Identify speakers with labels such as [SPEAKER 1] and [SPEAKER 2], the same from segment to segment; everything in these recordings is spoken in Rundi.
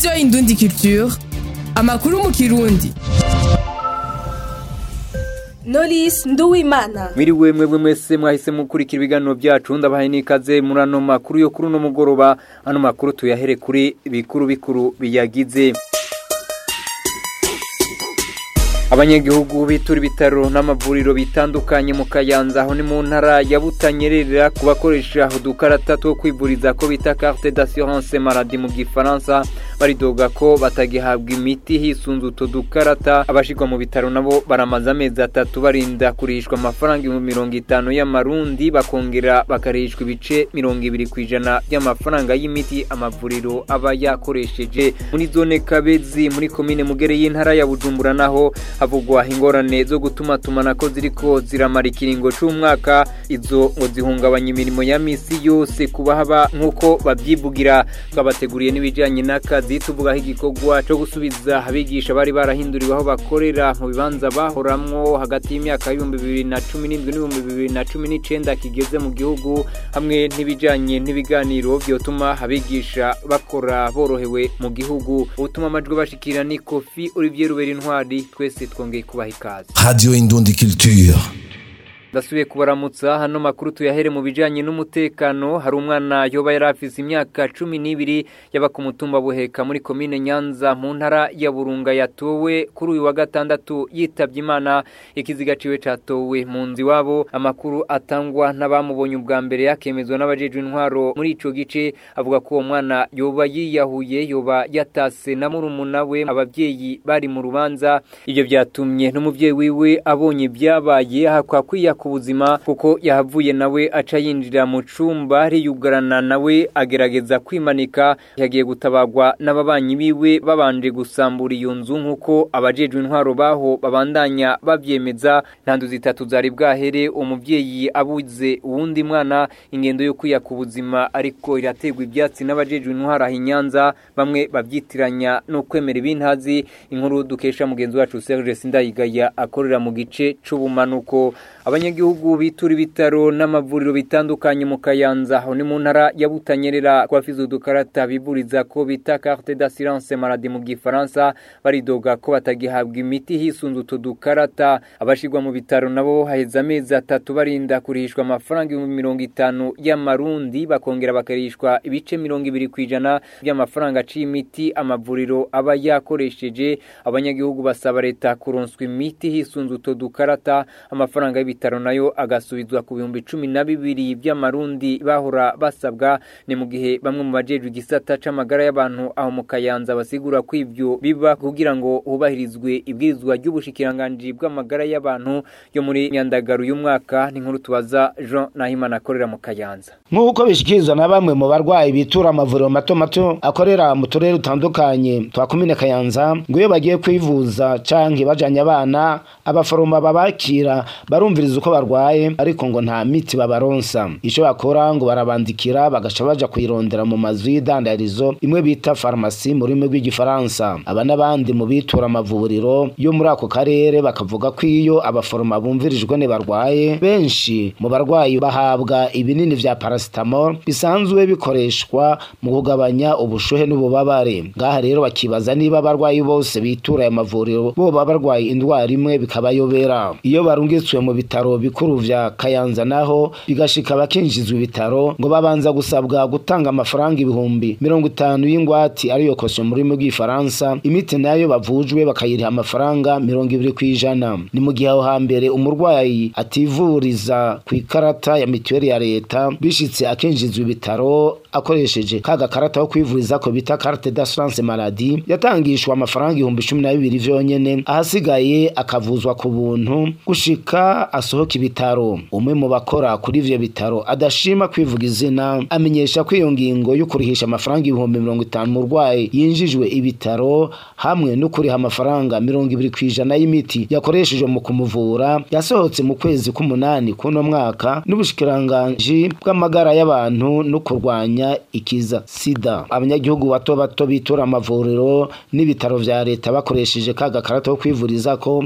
[SPEAKER 1] radiyo indundi culture amakuru mu kirundi
[SPEAKER 2] Knowless Nduwimana
[SPEAKER 3] Mwiriwe mwebwe mwese mwahise mukurikira ibiganiro byacu ndabahaye nikaze muri ano makuru yo kuri uno mugoroba ano makuru tuyahere kuri bikuru bikuru biyagize abanyagihugu bitura ibitaro n'amavuriro bitandukanye mu kayanza aho ni mu ntara ya butanyerera ku bakoresha udukarata two kwivuriza ko bita carte d'assurance maladie mu gifaransa baridoga ko batagihabwa imiti hisunze utwo dukarata abashirwa mu bitaro nabo baramaze amezi atatu barinda kurishwa amafaranga ibihumbi mirongo itanu y'amarundi bakongera bakarishwa ibice mirongo ibiri ku ijana by'amafaranga y'imiti amavuriro aba yakoresheje muri zone kabezi muri komine mugere y'intara ya bujumbura naho havugwa ingorane zo gutuma tumanako ziriko ziramara ikiringo c'umwaka izo ngo zihungabanya imirimo ya misi yose kuba haba nk'uko babyivugira twabateguriye n'ibijanye n'akazi tuvugaho igikorwa co gusubiza abigisha bari barahinduriwe aho bakorera mu bibanza bahoramwo hagati y'imyaka y'ibihumbi bibiri na cumi n'indwi n'ibihumbi bibiri na cumi n'icenda kigeze mu gihugu hamwe n'ibijanye n'ibiganiro vyotuma abigisha bakora borohewe mu gihugu utuma amajwi bashikira ni kofi olivier rubera intwari twese twongeye kubaha ikaze
[SPEAKER 4] Radio Indundi Culture.
[SPEAKER 3] ndasubiye kubaramutsa hano makuru tuyahere mu bijanye n'umutekano hari umwana yoba yari afise imyaka cumi n'ibiri yaba ku mutumba buheka muri komine nyanza mu ntara ya burunga yatowe kuri uyu wa gatandatu yitabye imana ikiziga ciwe catowe mu nzu iwabo amakuru atangwa n'abamubonye ubwa mbere yakemezwa n'abajejwe intwaro muri ico gice avuga ko uwo mwana yoba yiyahuye yoba yatase na murumuna we abavyeyi bari mu rubanza ivyo vyatumye n'umuvyeyi wiwe abonye ibyabaye hakwa kwiyaka ubuzima kuko yahavuye nawe aca yinjira mu cumba ariyugarana nawe agerageza kwimanika yagiye gutabagwa n'ababanyi biwe babanje gusambura iyo nzu nk'uko abajejwe intwaro baho babandanya bavyemeza ntandu zitatu zari bwahere umuvyeyi abuze uwundi mwana ingendo yo kwiyaka ubuzima ariko irategwa ibyatsi n'abajejwe intwaro aho inyanza bamwe babyitiranya no kwemera ibintazi inkuru dukesha mugenzi wacu Serge Sindayigaya akorera mu gice c'ubumanuko abanyagihugu bitura ibitaro n'amavuriro bitandukanye mu kayanza aho ni mu ntara ya butanyerera kwafize udukarata biburiza ko bita carte d'assurance maladie mu gifaransa baridoga ko batagihabwa imiti hisunze utwo dukarata abashirwa mu bitaro nabo haheze amezi atatu barinda kurishwa amafaranga ibihumbi mirongo itanu y'amarundi bakongera bakarishwa ibice mirongo ibiri ku ijana by'amafaranga c'imiti amavuriro aba yakoresheje abanyagihugu basaba leta kuronswa imiti hisunze utwo dukarata amafaranga y'ibitaro nayo agasubizwa ku bihumbi cumi na bibiri by'amarundi bahora basabwa ni mu gihe bamwe mu bajejwe igisata c'amagara y'abantu aho mu kayanza basigura ko ivyo biba kugira ngo hubahirizwe ibwirizwa ry'ubushikiranganji bw'amagara y'abantu yo muri myandagaro y'umwaka n'inkuru tubaza Jean Nahimana akorera mu kayanza
[SPEAKER 5] nk'uko bishikirizwa na bamwe mu barwayi bitura amavuriro mato mato akorera mu turere dutandukanye twa komine kayanza ngo iyo bagiye kwivuza canke bajanye abana abaforoma babakira barumviriza uko barwaye ariko ngo nta miti babaronsa ico bakora ngo barabandikira bagaca baja kuyirondera mu mazu y'idandarizo imwe bita farumasi mu rurimi rw'igifaransa aba n'abandi mu bitura amavuriro yo muri ako karere bakavuga ko iyo abaforoma bumvirijwe ne barwaye benshi mu barwayi bahabwa ibinini vya paracetamol bisanzwe bikoreshwa mu kugabanya ubushuhe n'ububabare ngaha rero bakibaza niba abarwayi bose bitura aya mavuriro boba barwaye indwara imwe bikabayobera iyo barungitswe mu bitaro bikuru vya kayanza naho bigashika bakinjizwa ibitaro ngo babanza gusabwa gutanga amafaranga ibihumbi mirongo itanu y'ingwati ariyo kosyo mu rurimi rw'ifaransa imiti nayo bavujwe bakayiriha amafaranga mirongo ibiri ku ijana ni mu gihe aho hambere umurwayi ativuriza ku ikarata ya mituweli ya leta bishitse akinjizwa ibitaro akoresheje ka gakarata ko kwivuriza ko bita carte d'assurance maladie yatangishwa amafaranga ibihumbi cumi na bibiri vyonyene ahasigaye akavuzwa ku buntu gushika asohoka ibitaro umwe mu bakora kuri ivyo bitaro adashima kwivuga izina amenyesha ko iyo ngingo yo kurihisha amafaranga ibihumbi mirongo itanu murwayi yinjijwe ibitaro hamwe no kuriha amafaranga mirongo ibiri ku ijana y'imiti yakoreshejwe mu kumuvura yasohotse mu kwezi k'umunani kuno mwaka n'ubushikiranganji bw'amagara y'abantu no kurwanya ikiza sida abanyagihugu bato bato bitura amavuriro n'ibitaro vya leta bakoresheje ka gakarata ko kwivuriza ko basaba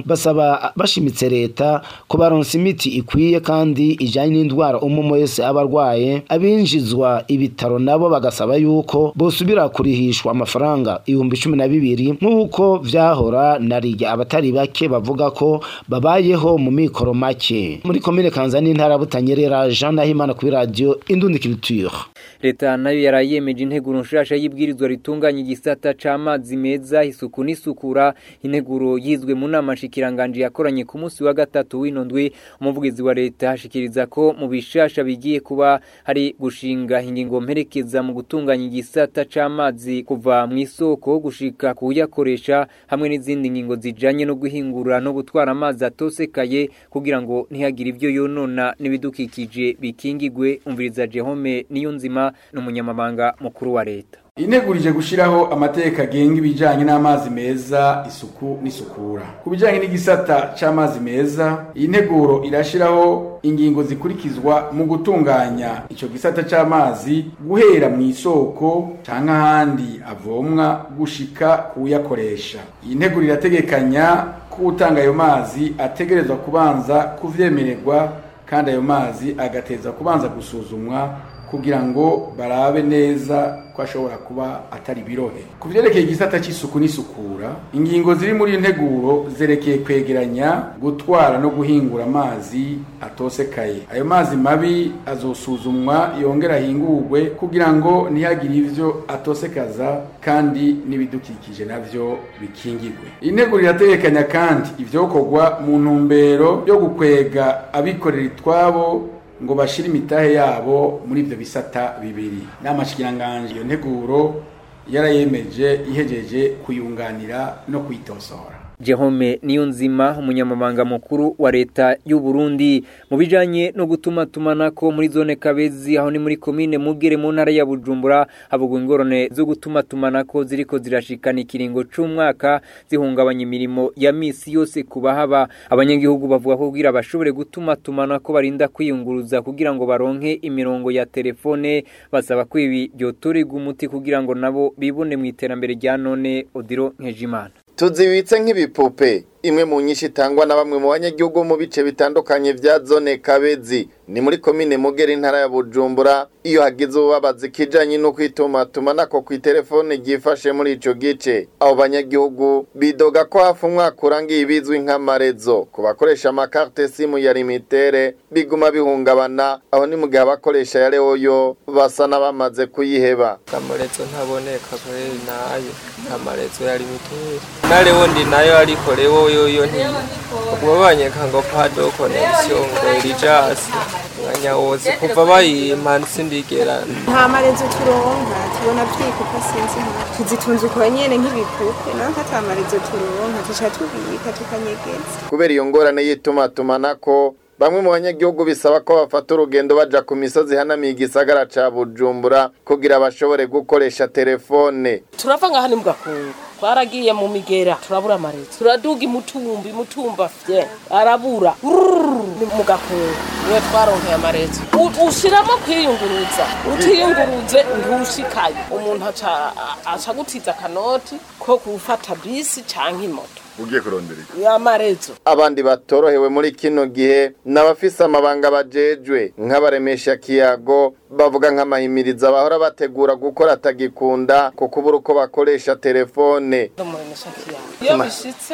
[SPEAKER 5] basaba bashimitse leta ko baronsa imiti ikwiye kandi ijanye n'indwara umwe wese aba arwaye abinjizwa ibitaro nabo bagasaba yuko bosubira kurihishwa amafaranga ibihumbi cumi na bibiri nk'uko vyahora na rirya abatari bake bavuga ko babayeho mu mikoro make muri komine kanza n'intara ya butanyerera jean nahimana kuri radiyo indundikiriture
[SPEAKER 3] leta nayo yarayemeje integuro nshasha y'ibwirizwa ritunganya igisata c'amazi meza isuku n'isukura integuro yizwe mu nama shikiranganje yakoranye ku munsi wa gatatu w'ino ndwi umuvugizi wa leta ashikiriza ko mu bishasha bigiye kuba hari gushinga ingingo mperekeza mu gutunganya igisata c'amazi kuva mu isoko gushika kuyakoresha hamwe n'izindi ngingo zijanye no guhingura no gutwara amazi atosekaye kugira ngo ntihagire ivyo yonona n'ibidukikije bikingigwe umviriza Jehome niyo nzima n'umunyamabanga mukuru wa leta
[SPEAKER 4] inegurije gushiraho amategeko agenga ibijanye n'amazi meza isuku n'isukura ku bijanye n'igisata c'amazi meza iyi nteguro irashiraho ingingo zikurikizwa mu gutunganya ico gisata c'amazi guhera mu isoko canke ahandi avomwa gushika kuyakoresha iyi nteguro irategekanya ko utanga ayo mazi ategerezwa kubanza kuvyemererwa kandi ayo mazi agateza kubanza gusuzumwa kugira ngo barabe neza ko ashobora kuba atari birohe ku byerekeye igisata cy'isuku n'isukura ingingo ziri muri iyi nteguro zerekeye kwegeranya gutwara no guhingura amazi atosekaye ayo mazi mabi azosuzumwa yongera ahingurwe kugira ngo ntihagire ivyo atosekaza kandi n'ibidukikije navyo bikingirwe iyi nteguro irategekanya kandi ivyokorwa mu ntumbero yo gukwega abikorera itwabo ngo bashire imitahe yabo muri ivyo bisata bibiri n'amashikiranganje iyo nteguro yarayemeje ihejeje kuyunganira no kuyitosora
[SPEAKER 3] Jehome Niyonzima umunyamabanga mukuru wa leta y'u Burundi mu bijanye no gutuma tumanako muri zone Kabezi aho ni muri commune Mugere mu ntara ya Bujumbura habugwa ingorane zo gutuma tumanako ziriko zirashikana ikiringo c'umwaka zihungabanya imirimo ya misi yose kubahaba abanyagihugu bavuga ko kugira bashobore gutuma tumanako barinda kwiyunguruza kugira ngo baronke imirongo ya telefone basaba ko ibi byotorerwa umuti kugira ngo nabo bibone mu iterambere rya none Odiro Nkejimana
[SPEAKER 6] tuzibitse nk'ibipupe imwe mu nyinshi itangwa na bamwe mu banyagihugu mu bice bitandukanye vya zone kabezi ni muri komine mugera intara ya bujumbura iyo hagize ububabazi kijanye no kwitumatuma nako kw'iterefone ryifashe muri ico gice abo banyagihugu bidoga ko hafi umwaka urangiye ibizwi nk'amarezo ku bakoresha amakarte simu ya limitere biguma bihungabana aho ni mu gihe abakoresha ya leoyo basa n'abamaze kuyiheba
[SPEAKER 7] amarezo ntaboneka kweri nayo amarezo ya limitere na lewo ndi nayo ariko lewo yoyo ntiyo ubwo banyeka ngo pado connection ngo erijasi mwanya wose kuva bayimpa sindigera
[SPEAKER 8] nta marezo turonka tubona vyikupa sinzi nka tuzitunze uko nyene nk'ibipupe nanka ata marezo turonka tuca tubika tukanyegeza
[SPEAKER 6] kubera iyo ngorane y'itumatumanako bamwe mu banyagihugu bisaba ko bafata urugendo baja ku misozi ihanamiye igisagara ca bujumbura kugira bashobore gukoresha telefone
[SPEAKER 9] turava ngaha ni mu gakungu twaragiye mu migera turabura amarezo turaduga imutumba imutumba fye arabura Urururu, ni mu gakungu niwe twaronkeye amarezo U- ushiramo kwiyunguruza utiyunguruze ntushikaye umuntu aca aca gutiza akanoti ko gufata bisi canke imoto
[SPEAKER 6] ugiye kurondera
[SPEAKER 9] y'amarezo
[SPEAKER 6] abandi batorohewe muri kino gihe n'abafise amabanga bajejwe nk'abaremesha kiyago bavuga nk'amahimiriza bahora bategura gukora atagikunda ku kubura uko bakoresha telefone
[SPEAKER 9] ndamuremesha kiyago iyo bishitse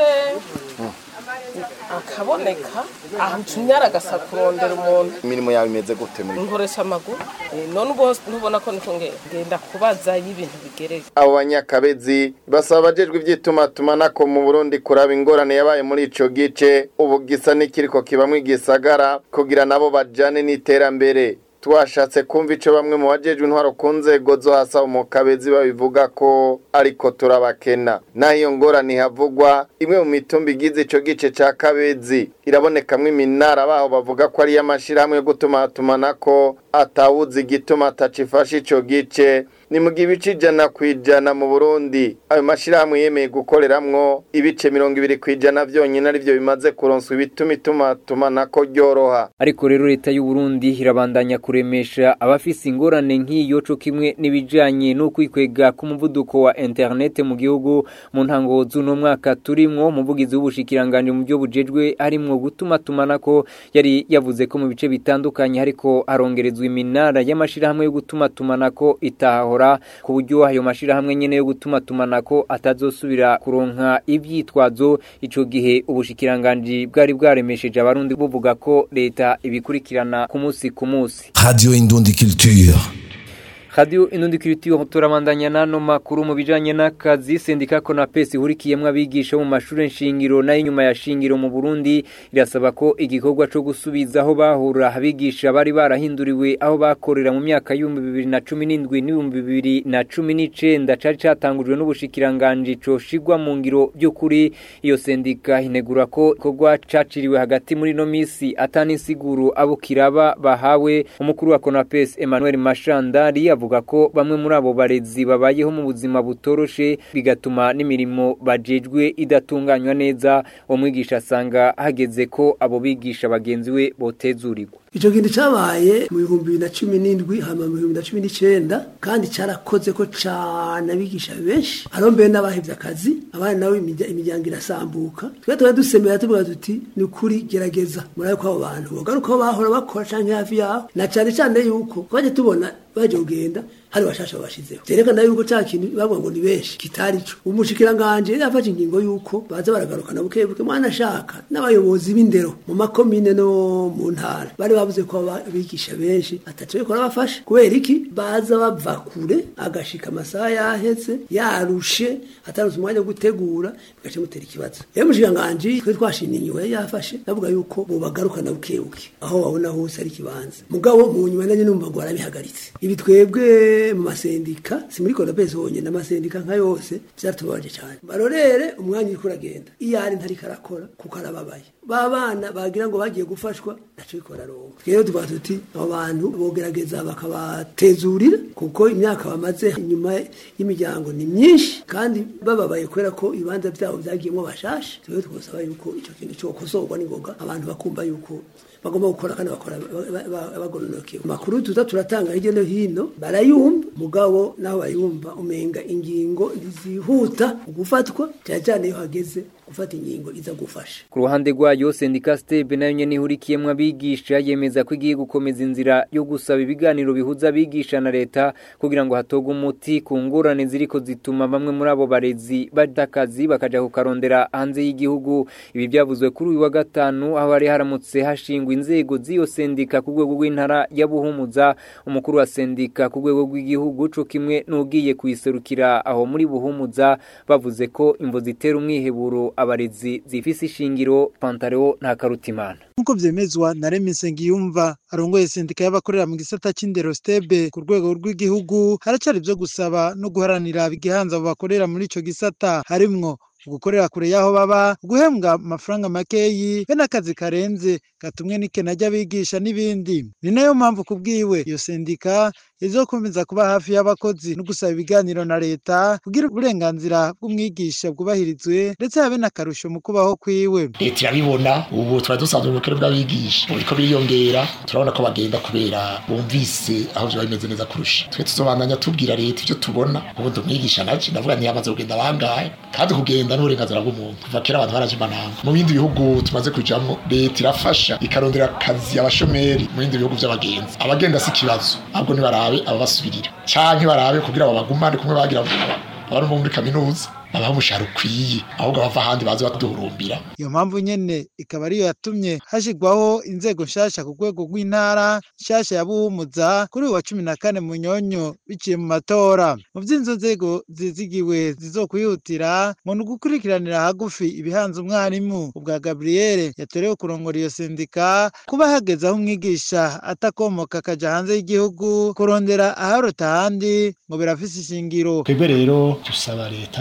[SPEAKER 9] akaboneka ahamtumyara agasa kurondera umuntu
[SPEAKER 6] imirimo yawe imeze gute muri
[SPEAKER 9] nkoresha amaguru Eh, none ubwo ntubona ko niko nge- ngenda kubaza y'ibintu bigereye
[SPEAKER 6] abo banyakabezi basaba abajejwe ivy'itumatumanako mu burundi kuraba ingorane yabaye muri ico gice ubu gisa n'ikiriko kibamwo igisagara kugira nabo bajane n'iterambere twashatse kumva ico bamwe mu bajejwe intwaro ku nzego zo hasi mu kabezi babivuga ko ariko turabakena naho iyo ngorane ihavugwa imwe mu mitumba igize ico gice ca kabezi irabonekamwo iminara baho bavuga ko ari iy'amashirahamwe yo gutumatumanako atawuzi igituma atacifashe ico gice ni mu gihe ibice ijana ku ijana mu burundi ayo mashyirahamwe yemeye gukoreramwo ibice mirongo ibiri ku ijana byonyine aribyo bimaze kuronswa ibituma ituma tumanako ryoroha
[SPEAKER 3] ariko rero leta y'u Burundi irabandanya kuremesha abafise ingorane nk'iyo co kimwe n'ibijanye no kwikwega ku muvuduko wa internet mu gihugu mu ntango z'uno mwaka turimwo umuvugizi w'ubushikiranganje mu byo bujejwe harimwo gutuma tumanako yari yavuze ko mu bice bitandukanye hariko harongerezwa iminara y'amashirahamwe yo gutuma tumanako itahora ku buryo ayo mashirahamwe nyene yo gutuma tumanako atazosubira kuronka ivyitwazo ico gihe ubushikiranganje bwari bwaremesheje abarundi buvuga ko leta ibikurikirana ku munsi ku munsi
[SPEAKER 10] Radio Indundi Culture.
[SPEAKER 3] Radio Inundi Culture turabandanya nano makuru mu bijanye n'akazi sendika ko na pesi hurikiyemwe abigisha mu mashure nshingiro nayo nyuma ya shingiro mu Burundi irasaba ko igikorwa co gusubizaho bahura abigisha bari barahinduriwe aho bakorera mu myaka y'ibihumbi bibiri na cumi n'indwi n'ibihumbi bibiri na cumi n'icenda cari catangujwe n'ubushikiranganji coshigwa mu ngiro by'ukuri iyo sendika inegura ko igikorwa caciriwe hagati muri no misi atanisiguro abo kiraba bahawe umukuru wa Konapes Emmanuel Mashandari avuga ko bamwe muri abo barezi babayeho mu buzima butoroshe bigatuma n'imirimo bajejwe idatunganywa neza umwigisha asanga hageze ko abo bigisha bagenzi we botezurirwa
[SPEAKER 11] Ico kintu cabaye mu bihumbi bibiri na cumi n'indwi hama mu bihumbi na cumi n'icenda kandi carakoze ko cane abigisha benshi hariho mbere n'abahevye akazi abandi nabo imirya- imiryango irasambuka twe tuba dusemera tuvuga tuti ni ukuri gerageza murabe ko abo bantu bogaruka aho bahora bakora canke hafi yaho na cane cane yuko twaje tubona baje kugenda hari bashasha bashizeho vyerekana yuko ca kintu bavuga ngo ni benshi kitari co umushikiranganje yafashe ingingo yuko baza baragarukana buke buke mwana ashaka n'abayobozi b'indero mu makomine no mu ntara bari bavuze ko aba- abigisha benshi atatu bariko barabafasha kubera iki baza bava kure agashika amasaha yaheze yarushe ataronse umwanya wo gutegura bigaca mutera ikibazo rero umushikiranganje twe twashimye inyuma yari yafashe bavuga yuko bobagarukana buke buke aho babona hose ari ikibanza mugabo mu nyuma nanjye numva ngo barabihagaritse ibi twebwe mu masendika si muri kodapesi honyine amasendika nka yose byatubabaje cyane barorere umwanya uriko uragenda iyo ari ntariko arakora kuko arababaye ba bana bagira ngo bagiye gufashwa naco biko bararonka rero tuvuga tuti abo bantu bogerageza bakabatezurira kuko imyaka bamaze inyuma y'imiryango ni myinshi kandi bababaye kubera ko ibibanza byabo byagiyemo bashasha rero twosaba yuko ico kintu cokosorwa n'ingoga abantu bakumva yuko bagomba gukora kandi bakora ba- ba- bagoronokewe amakuru tuza turatanga hirya no hino barayumva mugabo naho bayumva umenga ingingo ntizihuta gufatwa cyane cyane iyo hageze gufata ingingo iza gufasha
[SPEAKER 3] Ku ruhande rwayo sendika stebe nayo nyene ihurikiyemwo abigisha yemeza ko igiye gukomeza inzira yo gusaba ibiganiro bihuza abigisha na leta kugira ngo hatogwe umuti ku ngorane ziriko zituma bamwe muri abo barezi badakazi bakaja kukarondera hanze y'igihugu ibi byavuzwe kuri uyu wa gatanu aho hari haramutse hashingwa inzego z'iyo sendika ku rwego rw'intara ya Buhumuza umukuru wa sendika ku rwego rw'igihugu co kimwe n'ugiye kuyiserukira aho muri Buhumuza bavuze ko imvo zitera umwiheburo abarezi zifise ishingiro Pantaleo nta karutimana
[SPEAKER 12] nk'uko vyemezwa na Remy Nsengiyumva arongoye sendika y'abakorera mu gisata c'indero stebe ku rwego rw'igihugu haracari ivyo gusaba no guharanira igihanza abo bakorera muri ico gisata harimwo gukorera kure y'aho baba guhembwa amafaranga makeyi be n'akazi karenze gatumwe n'ikena ry'abigisha n'ibindi ni nayo mpamvu kubwiwe iyo sendika izokomeza kuba hafi y'abakozi no gusaba ibiganiro na leta kugira uburenganzira bw'umwigisha bwubahirizwe ndetse habe n'akarusho mu kubaho kwiwe
[SPEAKER 13] leta irabibona ubu tuba dusanzwe mu bukene bw'abigisha ubu biriko biriyongera turabona ko bagenda kubera bumvise aho vyoba bimeze neza kurusha twe tuzobandanya tubwira leta ivyo tubona ubundi umwigisha naje ndavuga ntiyamaze kugenda bangahe kandi kugenda n'uburenganzira bw'umuntu kuva kera abantu baraje impananga mu bindi bihugu tumaze kujamwo leta irafasha ikarondera akazi abashomeri mu bindi bihugu vy'abagenzi abagenda si ikibazo ahubwo nibarabe ababasubirira canke barabe kugira babagumane kumwe bagira abantu bo muri kaminuza babaha umushahara ukwiye ahubwo bava ahandi baze baduhurumbira
[SPEAKER 12] iyo mpamvu nyene ikaba ariyo yatumye hashigwaho inzego nshasha ku rwego rw'intara nshasha ya buhumuza kuri uyu wa cumi na kane munyonyo biciye mu matora mu vy'izo nzego zizigiwe zizokwihutira ngo ni ugukurikiranira hagufi ibihanze umwarimu ubwa gabriel yatorewe kurongora iyo sendika kuba hageze aho umwigisha atakomoka akaja hanze y'igihugu kurondera aharota ahandi ngo birafise ishingiro
[SPEAKER 14] twebwe rero dusaba leta yuko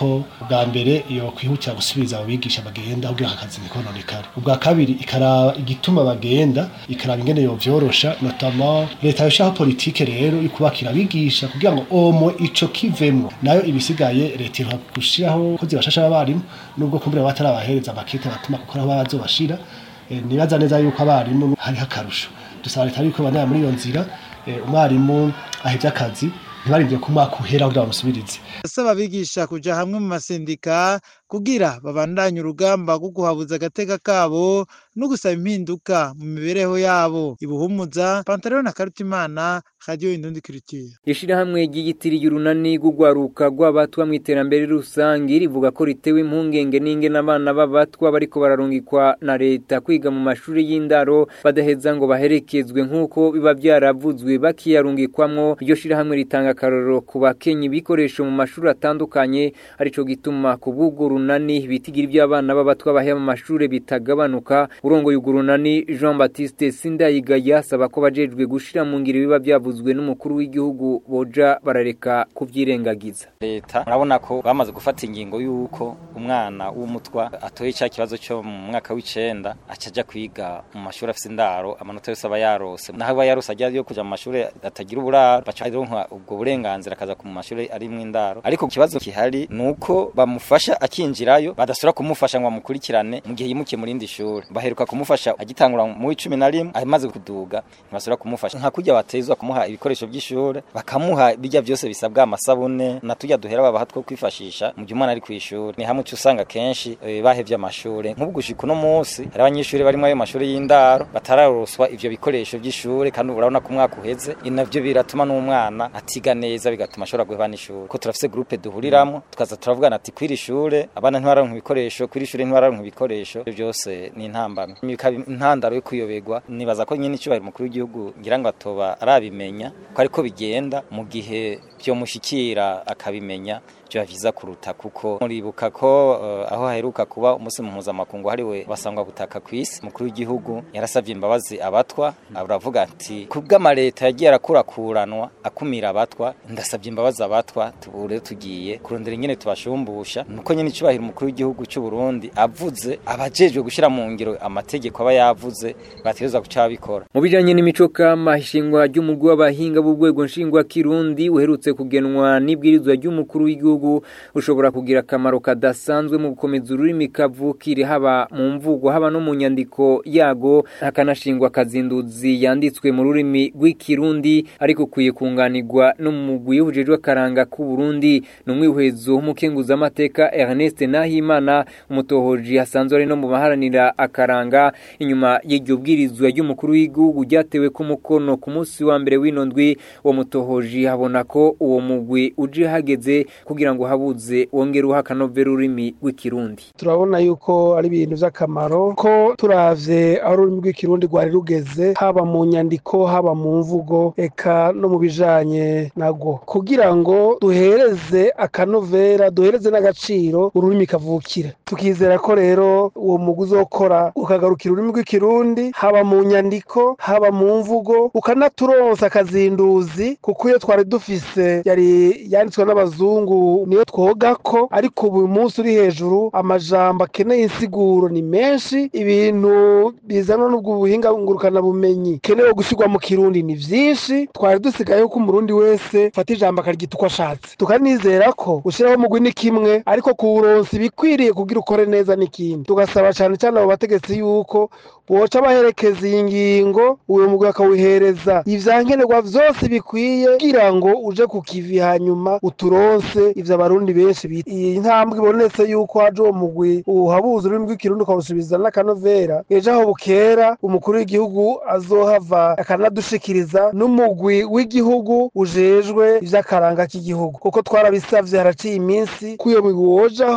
[SPEAKER 14] yuko ubwa mbere iyo kwihutira gusubiza abo bigisha bagenda kugira akazi ntikononekare ubwa kabiri ikaraba igituma bagenda ikaraba ingene yovyorosha notamment leta yoshaho politike rero yo kubakira abigisha kugira ngo omo ico kivemwo nayo ibisigaye leta iha gushiraho ko zibashasha abarimu nubwo kumbura batarabahereza amakete batuma kuko aho bazobashira Eh, nibaza neza yuko abarimu hariho akarusho dusaba leta yuko bandanya muri iyo nzira eh, umwarimu ahevye akazi ntibarindire ko umwaka uhera kugira bamusubirize
[SPEAKER 12] asaba abigisha kuja hamwe mu masendika kugira babandanye urugamba rwo guhabuza agateka kabo no gusaba impinduka mu mibereho yabo ibuhumuza pantaleon na karutimana radio indundi culture
[SPEAKER 3] ishirahamwe ry'igitiri urunani rw'ugwaruka rw'abatwa mu iterambere rusange rivuga ko ritewe impungenge n'ingene abana b'abatwa bariko bararungikwa na leta kwiga mu mashuri y'indaro badaheza ngo baherekezwe nk'uko biba vyaravuzwe bakiyarungikwamwo iryo shirahamwe ritanga akarorero ku bakenyi ibikoresho mu mashuri atandukanye arico gituma ku bw'urwo runani bitigira ivy'abana b'abatwa bahera mu mashuri bitagabanuka urongoye urwo runani Jean Baptiste Sindayigaya asaba ko bajejwe gushira mu ngiro biba vyavuzwe n'umukuru w'igihugu boja barareka kuvyirengagiza
[SPEAKER 15] leta murabona ko bamaze gufata ingingo y'uko umwana w'umutwa atoye cya kibazo cyo mu mwaka w'icenda acaja kwiga mu mashuri afise indaro amanota yose aba yarose naho aba yarose ajya yo kuja mu mashuri atagira uburaro baca aronka ubwo burenganzira akaza ku mashuri ari mu indaro ariko ikibazo kihari nuko bamufasha akinjirayo badasura kumufasha ngo bamukurikirane mu gihe yimukiye mu rindi shuri baheruka kumufasha agitangura mu w'icumi na rimwe amaze kuduga ntibasubira kumufasha nka kurya batezwa kumuha ibikoresho by'ishuri bakamuha bijya byose bisabwa amasabune na tujya duhera babaha two kwifashisha mu gihe umwana ari ku ishuri ni hamwe usanga kenshi eh, bahevye amashuri nk'ubu gushika uno munsi hari abanyeshuri barimo ayo mashuri y'indaro batararoswa ivyo bikoresho by'ishuri kandi urabona ko umwaka uheze navyo biratuma n'umwana atiga neza bigatuma ashobora guheba n'ishuri ko turafise groupe duhuriramo tukaza turavugana ati kwiri shure abana ntibararonka ibikoresho kwiri shure ntibararonka ibikoresho ivyo byose ni intambamye bikaba intandaro yo kuyoberwa nibaza ko nyine icubahiro umukuru w'igihugu ngira ngo atoba arabimenya ko ariko bigenda mu gihe byomushikira akabimenya byo vyiza kuruta kuko muribuka ko uh, aho haheruka kuba umunsi mpuzamakungu hariwe basangwa butaka kw'isi mukuru w'igihugu yarasavye imbabazi abatwa aravuga ati kubw'amaleta yagiye arakurakuranwa akumira abatwa ndasavye imbabazi abatwa tubure tugiye kurondera ingene tubashumbusha nuko nyine icubahiro umukuru w'igihugu cy'u Burundi avuze abajejwe gushira mu ngiro amategeko aba yavuze bategerezwa guca babikora
[SPEAKER 3] mu bijanye n'imico kama ishingwa ry'umugwi w'abahinga b'urwego nshingwa kirundi uherutse kugenwa n'ibwirizwa ry'umukuru w'igihugu ushobora kugira akamaro kadasanzwe mu gukomeza ururimi kavukire haba mu mvugo haba no mu nyandiko yago hakanashingwa akazinduzi yanditswe mu rurimi rw'ikirundi ariko ukwiye kunganirwa no mu mugwi w'ubujejwe akaranga k'u Burundi ni umwihwezo w'umukenguzamateka Ernest Nahimana umutohoji hasanzwe ari no mu baharanira akaranga inyuma y'iryo bwirizwa ry'umukuru w'igihugu ryatewe ku mukono ku munsi wa mbere w'ino ndwi uwo mutohoji habona ko uwo mugwi uje hageze kugira ngo habuze wongere uha akanovera ururimi rw'ikirundi
[SPEAKER 16] turabona yuko ari ibintu by'akamaro ko turavye aho ururimi rw'ikirundi rwari rugeze haba mu nyandiko haba mu mvugo eka no mu bijanye nagwo kugira ngo duhereze akanovera duhereze n'agaciro ururimi kavukire tukizera ko rero uwo mugwi uzokora ukagarukira ururimi rw'ikirundi haba mu nyandiko haba mu mvugo ukanaturonsa akazinduzi kuko iyo twari dufise yari yanditswe n'abazungu niyo twoga ko ariko ubu munsi uri hejuru amajambo akeneye insiguro ni menshi ibintu bizanwa n'ubwo buhinga ngurukana bumenyi kenewe gushyirwa mu kirundi ni vyinshi twari dusigaye ko umurundi wese fata ijambo akaryita uko ashatse tukanizera ko ushyiraho umugwi ni kimwe ariko kuwuronsa ibikwiriye kugira ukore neza n'ikindi tugasaba cyane cyane abo bategetsi yuko boca baherekeza iyi ngingo uwo mugwi akawuhereza ivyankenerwa vyose bikwiye kugira ngo uje ku kivi hanyuma uturonse ivyo abarundi benshi bita iyi ntambwe ibonetse yuko haje uwo mugwi uhabuza ururimi rw'ikirundi ukawusubiza n'akanovera ejo aho bukera umukuru w'igihugu azohava akanadushikiriza n'umugwi w'igihugu ujejwe ivy'akaranga k'igihugu kuko twarabisavye haraciye iminsi ko uyo mugwi wojaho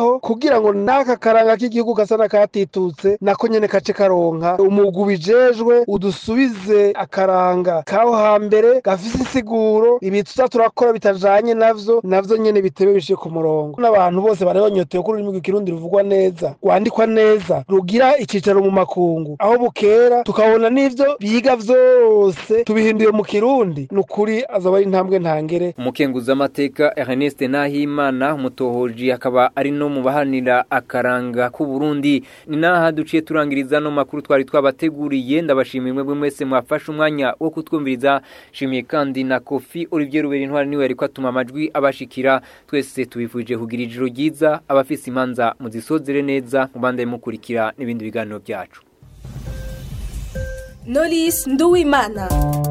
[SPEAKER 16] kujaho kugira ngo n'aka karanga k'igihugu gasa n'akatitutse nako nyene kace karonka umugwi ubijejwe udusubize akaranga kaho hambere gafise insiguro ibi tuza turakora bitajanye navyo navyo nyene bitebe bishike ku murongo n'abantu bose barabonyotewe ko ururimi rw'ikirundi ruvugwa neza rwandikwa neza rugira icicaro mu makungu aho bukera tukabona n'ivyo biga vyose tubihinduye mu kirundi ni ukuri azaba ari intambwe ntangere
[SPEAKER 3] umukenguzi w'amateka Ernest Nahimana umutohoji akaba ari no mu bahanira akaranga k'u Burundi ni naha duciye turangiriza no makuru twari twabateguriye ndabashimiye mwe mwese mwafashe umwanya wo kutwumviriza shimiye kandi na Kofi Olivier Ruberi ntwari niwe ariko atuma amajwi abashikira twese tubifuje kugira ijoro ryiza abafise imanza muzisozere neza mubande mukurikira n'ibindi biganiro byacu
[SPEAKER 2] Knowless Nduwimana